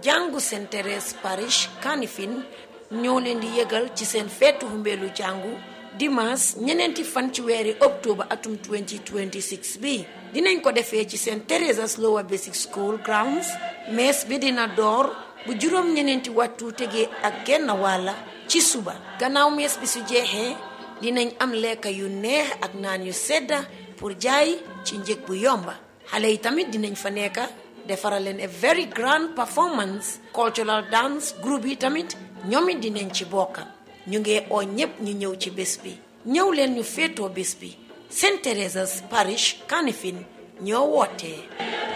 jàngu Saint Thérèse Parish Kanifing ñoo leen di yëgal ci seen feetu humbeelu jàngu dimanche ñeneenti fan ci weeri octobre atum 2026 bi dinañ ko defee ci Saint Theresa's Lower Basic School grounds mees bi dina door bu juróom ñeneenti waxtu tegee ak genn wàlla ci suba gannaaw mees bi su jeexee dinañ am lekka yu neex ak naan yu sedda pour jaay ci njëg bu yomba xale yi tamit dinañ fa nekka defaral leen a very grand performance cultural dance group yi tamit ñoom it dinañ ci bokka ñu ngi oo ñépp ñu ñëw ci bés bi ñëw leen ñu féetoo bés bi Saint Theresa's Parish Kanifing ñoo wootee